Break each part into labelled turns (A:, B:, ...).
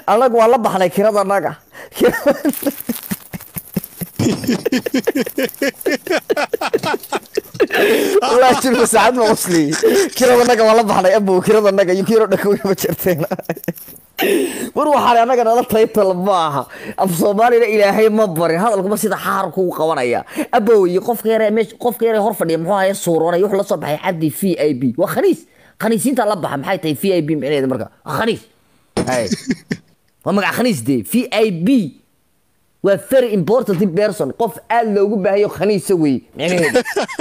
A: annagu waa la baxnay kirada annaga والله شنو ساعات ما وصلي كيرو النقا والله بحنا ابو كيرو النقا يكيرو دكوي ما جرتين war waxaan anaga nala taytal maaha af soomaalina ilaahay ma barin hadalkuma sida xaarku u qabanaya aboweye qofka yare meesh qofka yare hor fadhiya muxuu ahaye suuroonay wuxuu la soo baxay xaddi v i b waa khaniis khaniisiinta la baxa maxay tahay v i b micnaheeda marka waa khaniis hay waa magac khaniis dee v i b waa very important person qof aad loogu baahayo khaniisa wey micnaheedu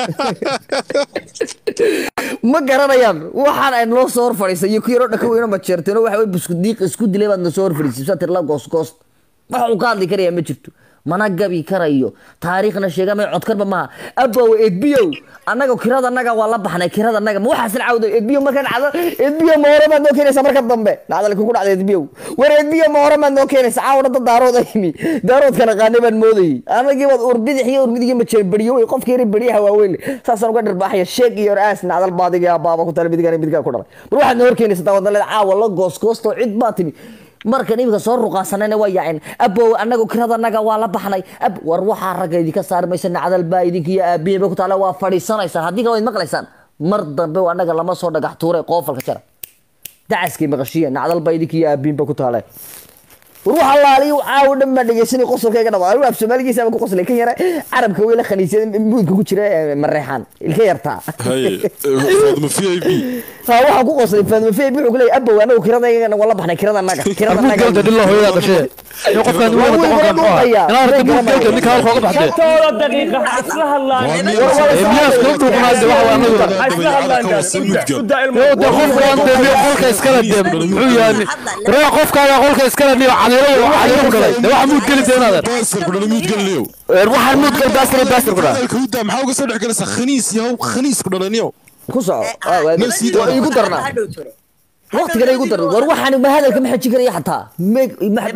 A: ma garanayaan waxaan ay noo soo hor fadhiisay iyo kuyaro dhaka weyno ma jeerteeno waxa wey buskudiiq isku dilay baad na soo hor fadhiisay saa tirla goosgoost wax uu ka hadli karaya ma jirto mana gabi karayo taariikhna sheegamay codkarba maaha abow edbiyow annaga kirada annaga waa la baxnay kirada annaga ma waxaasan cawdo edbiyo markaan dhacdo edbiyo ma hore baad noo keenaysaa marka dambe dhacdal kugu dhacda edbiyow war edbiyo ma hore baad noo keenaysaa caawna dad daarood ayimi daaroodkana qaanay baan moodayay anagii baad urbidix iyo urmidigii ma jeer beriyo wey qofka yari beriyaha waaweyn saasaan uga dhirbaaxaya sheeg iyo aas nacdal baadiga baaba ku tala midigaan midigaa ku dhalay mar waxaad noo hor keenaysaa dawadnaleed caawa la goosgoosto cid baa timi markan iminka soo ruqaasanayna waa yaaceen abow anagu kirada anaga waa la baxnay ab war waxaa ragga idinka saari maysa nacdal baa idinka iyo aabiyaba ku taala waa fadhiisanaysaan haddii kale waad maqlaysaan mar dambe anaga lama soo dhagax tuuray qoofalka jara dacaskay maqashiya nacdal baa idinka iyo aabiinba ku taale war wax allaaliyo caawo dhan baa dhegeysanay qosolkayga dhama anigu af soomaaligiisa ama ku qoslay kan yara carabka weyla khaniisyada muudka ku jira mareexaan ilka yartaa
B: haye faadma v i b
A: ha waxaan ku qoslay faadma fey wuxuu ku leeyahay abow anagu kiradayga waa la baxnay kirada annaga kirada annaga
C: mudgalda dhilla hooyada dhashee in qofkaan
A: Waa
C: wada
A: wiil
C: doqonkan
A: wada
C: muxuu ahaa
A: dhulkaya.
C: inaan arka mudgalda ninka halka uga baxdee
D: tooda daqiiqa ha isla hadlaan
C: miyaas kala duuqnaade waxa waa anagu
D: ha isla hadlaan udaa ilmo
C: Yo, de qofkaan dee miyo qolka iskala dee muxuu yahay waree qofkaaga qolka iskala niyo cadiro cadiro galay de waxa mudgeli deenaadan
B: baasirku dhala muudgalniyow
A: waxaan muudgal baasir baasir ku dhaha
B: hadalka udaa maxaa uga soo dhex galaysaa khaniis yahow khaniisku dhalaniyow
A: ku soco Ah, waa-
B: Nafsi
A: waa igu darnaa waqtigana igu darna war waxaan ma hadalka ma xajin karaya xataa Me- ma-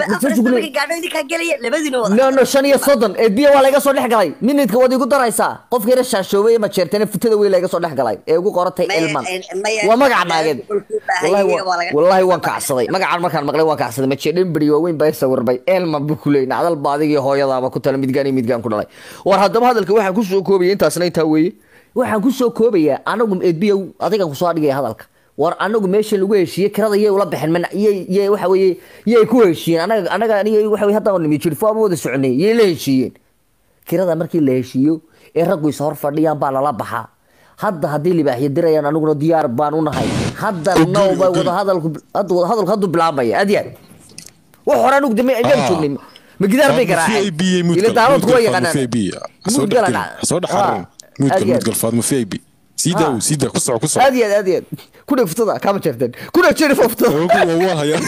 A: no no shan iyo soddon ee biyo waa laga soo dhex galay minidka waad igu daraysaa qofka yara shaashoobay ma jeertana futada wey laga soo dhex galay ee ugu qoratay ilman waa magaca naageed Wallahi wa- wallahi waan kacsaday magacan markaan maqlay waan kacsaday ma jeedhin beri waaweyn baa sawirmay elman buu kuley nacdal ba adigii hooyadaaba ku tala midgaan iyo midgaan ku dhalay war haddaba hadalka waxaan kusoo koobaya intaasna intaa weeye waxaan kusoo koobayaa anagu edbiyow adigan kusoo dhigaya hadalka war anagu meesha lagu heshiiyey kirada yay ula baxeen mana yay yay waxa weeye yay ku heshiiyeen anaga anaga aniga waxa weye haddaan nimi jirfo ama wada soconay yay la heshiiyeen kirada markii la heshiiyo ee raggu is hor fadhiyaan baa lala baxaa hadda haddii libaaxyo dirayaan aniguna diyaar baan u nahay hadda nawba wada hadalku hadda wada hadalku hadduu bilaabmaya adyaad wax hore anigu dame ayaan
B: Ah.
A: joognay ma gidaar bay
B: v i
A: garaaceen
B: b
A: ila daawad kuwa yaqaanaan
B: v i b soo
A: Mudgal
B: dhex
A: ana-
B: soo dhex
A: Ah.
B: xarin muudgal
A: Aad iyo aad.
B: muudgal faadma v i b sii daaw sii daa ku soco ku soco
A: aad iyo aad aad iyo aad ku dheg futada kama jeerteen ku dheg jeeri futada
B: Ogu waa waa hayaa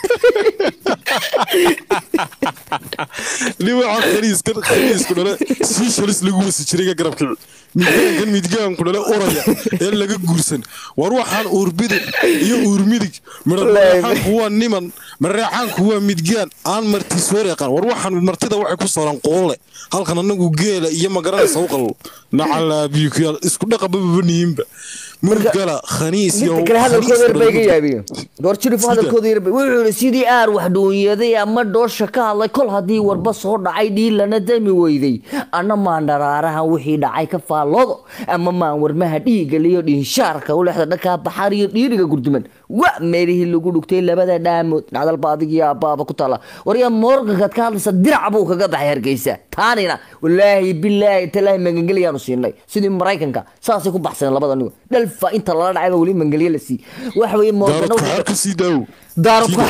B: nin waxaa khaniiskan khaniisku dhale sii shalis lagu wasi jiray ka garabka midgaankan midgaanku dhale uraya ee laga guursan war waxaan uurbidig iyo uurmidig midhareexaanku waa niman mareexaanku waa midgaan aan marti soo reeqan war waxaan martida waxay ku sooran qoole halkan anagu geela iyo magaranaysa u qal nacalaabiikuyaal isku dhaqabababanihinba murgala khaniis iyo
A: midka kale hadalkooda yar bay iga yaabiyo goor jirifo hadalkooda yar bay wuxuu yidhi sidii aar wax dhuunyaday ama dhoosha ka hadlay kol haddii warba soo dhacay dhiilana dami weyday anna maan dharaarahan wixii dhacay ka faalloodo ama maan warmaha dhiigaliyo dhinshaarka u lexda dhankaa baxaar iyo dhiiriga gurduman wa meelihii lagu dhugtay labada dhaamood nacdalba adigiyo abbaaba ku taala waryaa moorgankaad ka hadlaysa dirac buu kaga baxay hargeysa taanina walaahi bilaahi talaahi magangeliyaanu siinay sidii maraykanka saasay ku baxsaneen labada nigo dhalfa inta lala dhacayba weli mangelye la sii waxa weeye
B: daaradku
A: moorgana
B: xaar ka sii daawo
A: daaradku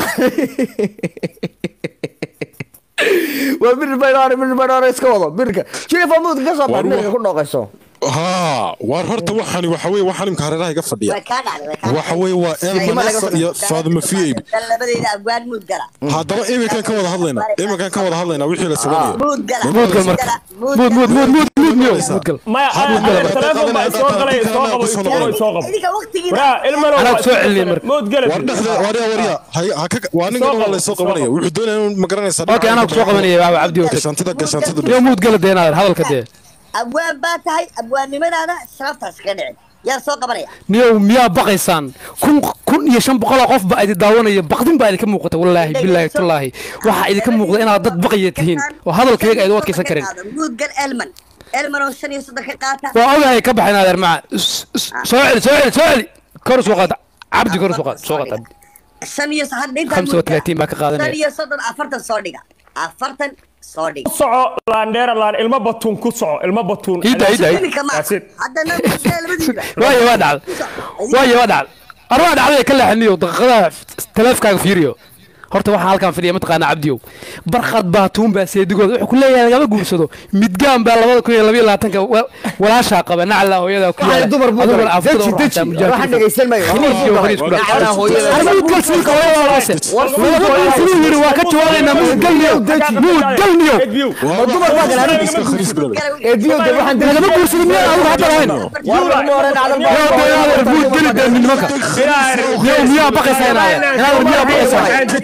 A: waa bir baydhaare bir baydhaare iska wado birka jirifa muudka ka soo bax
B: War
A: mirka
B: wax-
A: ku dhooqayso
B: haa waar horta waxani waxa weye waxaan imka hareeraha iga fadhiya waxa weye waa elmanasa iyo faaduma fiib haddaba iminkan ka wada hadlaynaa iminkan ka wada hadlaynaa wixii la sameynaya
C: mudgal marka muud muud muud muud muud miyo mudgal
D: maya telefoon baa soo galay soo qabo soo qabo soo qabo waraa ilmano
C: Anaa soo celiyey marka.
D: mood gala
B: war dhexda warya warya hay- ha ka- waa ninkan waa laysoo qabanaya wuxuu doonaya inuu magaranaysa
C: okay anaa kusoo qabanaya waxa cabdi okay
B: gashantida gashantida
C: miyo mudgala deenaadan hadalka dee
E: abwaan baa tahay abwaannimadaada sharaftaas ka dhicin yaa soo qabanaya
C: niyow miyaa baqaysaan kun kun iyo shan boqol oo qof baa idin daawanaya baqdin baa idinka muuqata wallaahi bilaahi tullaahi waxaa idinka muuqda inaad dad baqaya tihiin oo hadalkayga ayd u adkaysan karin
E: muudgal elman elman oo shan iyo soddon ka qaata
C: waa ogahay ka baxayn adeer maca S- s- soo celi soo celi soo celi kor soo qaad cabdi kor soo qaad soo qaad cabdi
E: shan iyo hadda intaa
C: Khamsa wa talaatiin baa ka qaadanaya.
E: shan iyo soddon afartan soo dhiga afartan soo dhiga
D: ku soco laandheera laan ilmo batuun ku soco ilmo batuun
C: Ida, ida, ida.
E: iminka ma
D: That's it.
E: haddana labadiiba
C: waayo waa dhacday waayo waa dhacday arwaa dhacday ka leexaniyo daqiiqadaha taleefkaaga fiiriyo horta waxaa halkan fadhiya mataqaana cabdiyow barqad baatuun baa seedigooda wuxuu ku leeyahay lagama guursado midgaan baa labada kun iyo labiyo labaatanka wa- walaashaa qaba nacla hooyada ku yaala
A: dumar buu
C: adiguna
A: galay.
C: afkada
A: Deji,
C: u raactaa
A: deji.
C: mujaahid.
A: Waxaan dhegaysan maayo.
C: Khaniis iyo khaniis ku dhac.
A: Nacla hooyada.
C: Armuud galsiinka hooyada walaase. Laba kun siduu yiri waa ka jawaabaynaa muud galniyo muud galniyo
A: ma dumar baa galay aniga
B: iska khaniis ku dhalay
A: ee biyo de waxaan
C: lagama guursado miyaa adigu hadda lahayn
A: war laguma oran acdal baa
C: yaa beelaadeer muud geli dee nimanka yow miyaa baqaysaa inaadeer inaadeer miyaa baqaysaa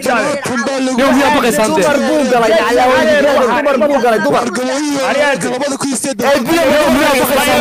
C: yow miyaa baqaysaan dee
A: dumar buu galay nacla hooyada dumar buu galay dumar
B: labada kun iyo sideed
A: ee biyo
C: yow miyaa baqaysaan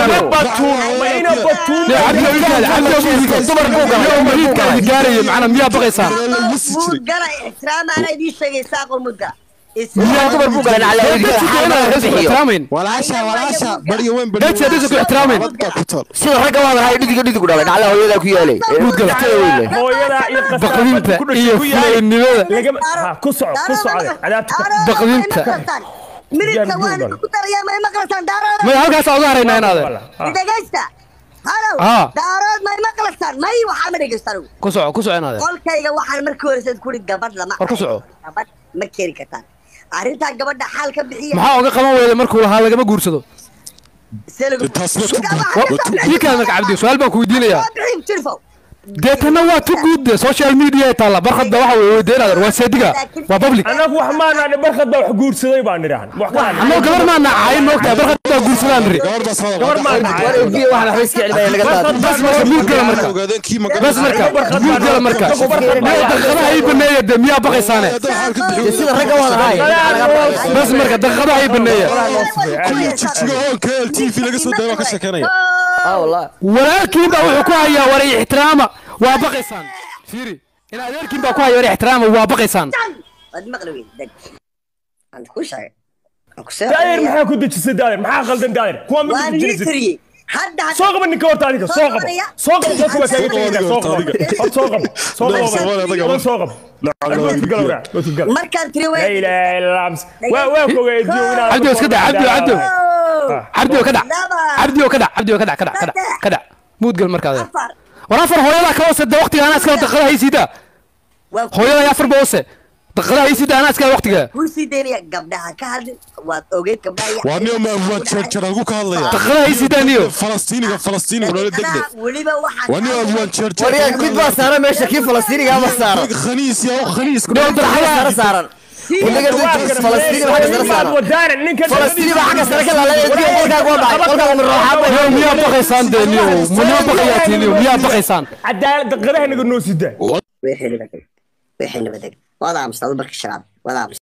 C: yow cabdiyo ilkaada cabdiyo muudka
A: dumar buu galay
C: yow mariidka idi gaaraya macnaa miyaa baqaysaan
E: muudgala ixtiraam ana idiin sheegaysaa qol muudgala
A: miyaa dumar buu galay nacla hooyada
C: dadka
A: xaalada
C: inaad
A: laga
C: isku
A: bixiyo
C: ixtiraamayn
B: walaasha walaasha bariga weyn
C: Dadka hadaysan ku ixtiraamayn.
A: sida ragga waa lahay dhidiga dhidigu dhalay nacla hooyada ku yaalay ee
C: Muud galay.
A: waqtiga weyn leh
D: hooyada iyo
C: baqdinta iyo fulaynimada
D: lagama ha ku soco ku socda cadaabta
C: Baqdinta.
E: miridka waan ku darayaa may maqlasaan daarood
C: may halkaasaa uga haraynaa inaadeer
E: dhegaysta halow
C: Ah.
E: daarood may maqlasaan may waxaa ma dhegaystaan
C: ku soco ku soco inaadeer
E: qolkayga waxaan markii hore sad kuri gabadh lama
C: War ku soco.
E: gabadh ma keeni kartaan arrintaa gabadha xaal ka bixiya
C: maxaa uga qaban weyda markuu lahaa lagama guursado
E: See lagu-
B: taas waa tu-
E: Gabadha
B: waa
E: ka
B: tu-
E: bixi-
C: ii kale marka cabdi su-aal baan ku weydiinayaa
E: Waa bixin, jirfow.
C: deetana waa tu guud de social media ay taalla barkhadda waxa weye weydiin adeer waa seediga waa public
D: annagu wax maanaa barkad baa wax guursaday baan nidhahan wax ka hadla
C: annagoo gabar maa nacayn moogtahay barkhad baa guursadaan niri
B: gabar baa soo
D: gabar maa
A: war
D: nacay
A: ee biyo waxaan waxba iska celibaya laga daado
C: bas marka muud gala marka
B: ogaadeen kii ma
C: bas marka muud gala marka miyaa daqiiqadaha ii baneeya de miyaa baqaysaane
A: Dee sida ragga waa lahay
C: bas marka daqiiqadaha ii baneeya
B: jigjiga hoonka l t v laga soo daaya waa ka sheekeynaya
A: ah wallah
C: walaalkiin baa wuxuu ku hayaa war ixtiraama waa baqaysaan fiiri in adeerkiin baa ku haya war ixtiraama waa baqaysaan
E: Waad maqli weyn, deg. Aan kuu sheegay. Aan ku soo
D: daayir
E: celiyay.
D: maxaa ku dejisay daayir maxaa qaldan daayir kuwa ma
E: Waan
D: ku
E: ii
D: dejisay
E: tiriyey. Hadda hadda-
D: soo qaba ninka horta adiga soo qaba soo qaba dadku waa kaaga tegaysaa soo qaba hor soo qaba soo
B: Soomaali adiga
D: qaba
B: ma-
D: soo qaba Waad galowraa, waad galowraa.
E: markaan tiri
D: La
E: way
D: ilaaha illa ams waa waa ku weydiyo inaad
C: cabdi iska daa cabdi cabdi cabdi ka dhac
E: Laba.
C: cabdi ka dhac cabdi ka dhac ka dhac ka dhac ka dhac muud gal marka adeer
E: afar
C: war afar hooyada ka hoose de waqtiga anaa iskala daqiiqadaha ii siidaa
E: waa ku-
C: hooyada afar ba hoose daqiiqadaha ii siidaa anaa iskala waqtiga
E: kuu sii daynaya gabdhaha ka hadlin waad ogeyd gabdhaha iyo-
B: waa nin ma waa jeerjeragu ka hadlaya
C: daqiiqadaha ii siidaa niyo
B: falastiiniga falastiiniga nolole degdeg
E: Gabdhaha weliba waxaan
B: waa nin waa jeerjer
A: waryaag mid baa saaran meesha kii falastiiniga ma saaran
B: khaniis yaa khaniis
A: dhowr darxada sare saaran wadaga falastiini baa xagga sare saaran
D: wadaanan ninkan
A: falastiini baa xagga sare ka laalay ee biyo qolkaaga waa dhacay qolkaaga ma rooxaa
C: niyo miyaa baqaysaan dee niyo miyaa baqayaa niyo miyaa baqaysaan
D: cadaalad daqiiqadaha naga noo sidaa
E: wixii nabadeg wixii nabadeg waad aamusta marka shaqaad waad aamusta